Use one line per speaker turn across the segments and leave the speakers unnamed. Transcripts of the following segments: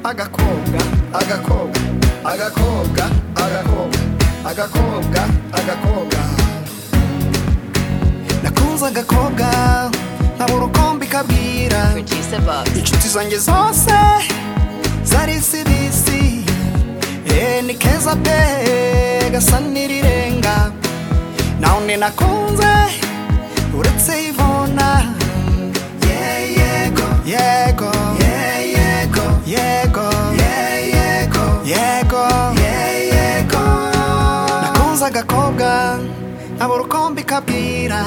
agakobwa agakobwa agakobwa agakobwa agakobwa agakobwa nakunze agakobwa nkaba urukombe ikabwira
Producer Box.
inshuti zanjye zose zari zibisi eh, ni keza pe gasa n'irirenga nawe ni nakunze uretse ivona Ye- yego yego Ye- yego yego Ye- yego yego Ye- yego nakunze agakobwa nkaba urukombe ikabwira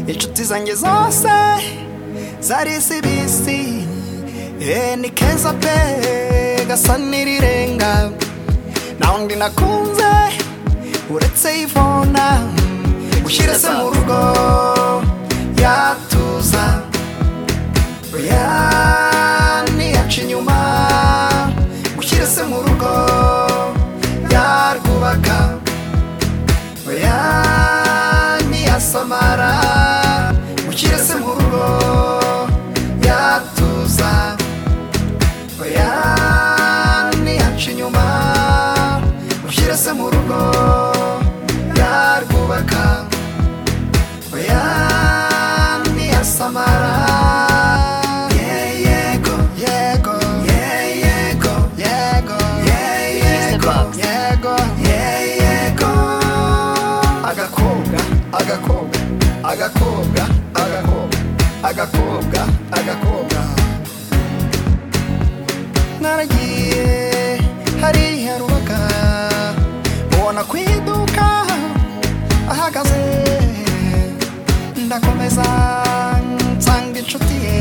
inshuti zanjye zose zari zibisi eh, ni keza pe gasa n'irirenga nta wundi nakunze uretse ivona ushyire se mu rugo yatuza oya ntiyaca inyuma ushyire se mu rugo yarwubaka oya ntiyasamara ushyire se mu rugo yatuza oya ntiyaca inyuma ushyire se mu rugo yarwubaka oya ntiyasamara ye yego yego ye yego yego ye yego
Producer Box.
yego ye yego agakobwa agakobwa agakobwa agakobwa agakobwa agakobwa naragiye hariya rubaga ubona ku iduka ahagaze ndakomeza nsanga inshuti ye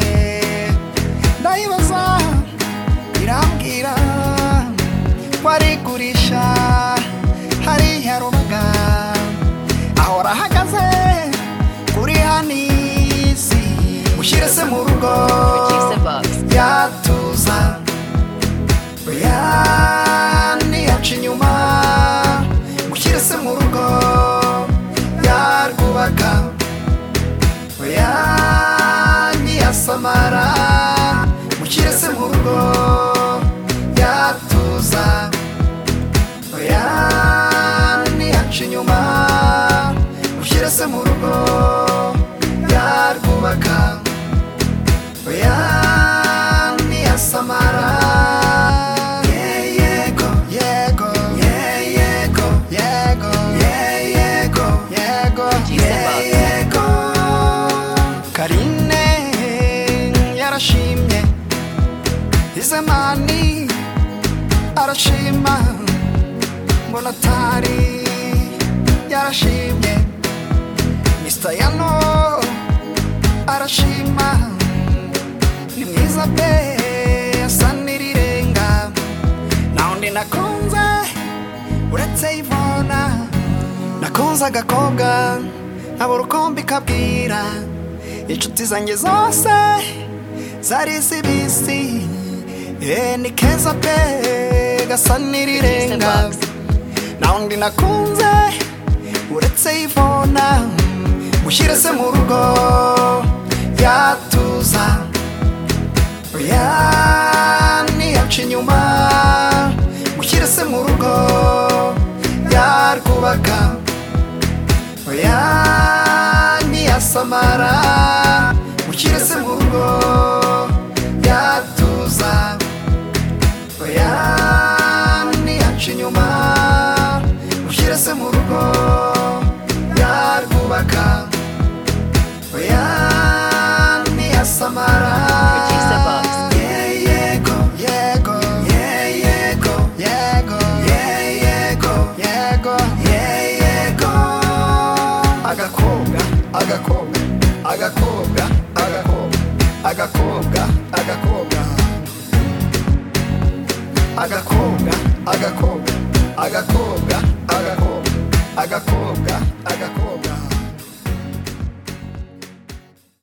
ndayibaza irambwira warigurisha hariya rubaga ahora ahagaze kuri hanisi ushyire se mu rugo
Producer Box.
yatuza oya ntiyaca inyuma gushyira se mu rugo yarwubaka oya ntiyasamara gushyira se mu rugo yatuza oya ntiyaca inyuma gushyira se mu rugo yarwubaka oya ntiyasamara Ye- yego yego Ye- yego yego Ye- yego yego
Jesus.
Ye- yego karine yarashimye izemani arashima mbonatari yarashimye mr yano arashima ni mwiza pe asa n'irirenga nta wundi nakunze uretse ivona nakunze agakobwa nkaba urukombe ikabwira inshuti zanjye zose zari zibisi Eh, ni keza pe gasa n'irirenga
Producer
nta wundi nakunze uretse ivona ushyire se mu rugo yatuza oya ntiyaca inyuma ushyire se mu rugo yarwubaka oya ntiyasamara ushyire se mu rugo yatuza oya ntiyaca inyuma ushyire se mu rugo yarwubaka oya ntiyasamara
Producer Box.
Ye yego yego ye yego yego ye yego yego ye yego agakobwa agakobwa agakobwa agakobwa agakobwa agakobwa agakobwa agakobwa agakobwa agakobwa agakobwa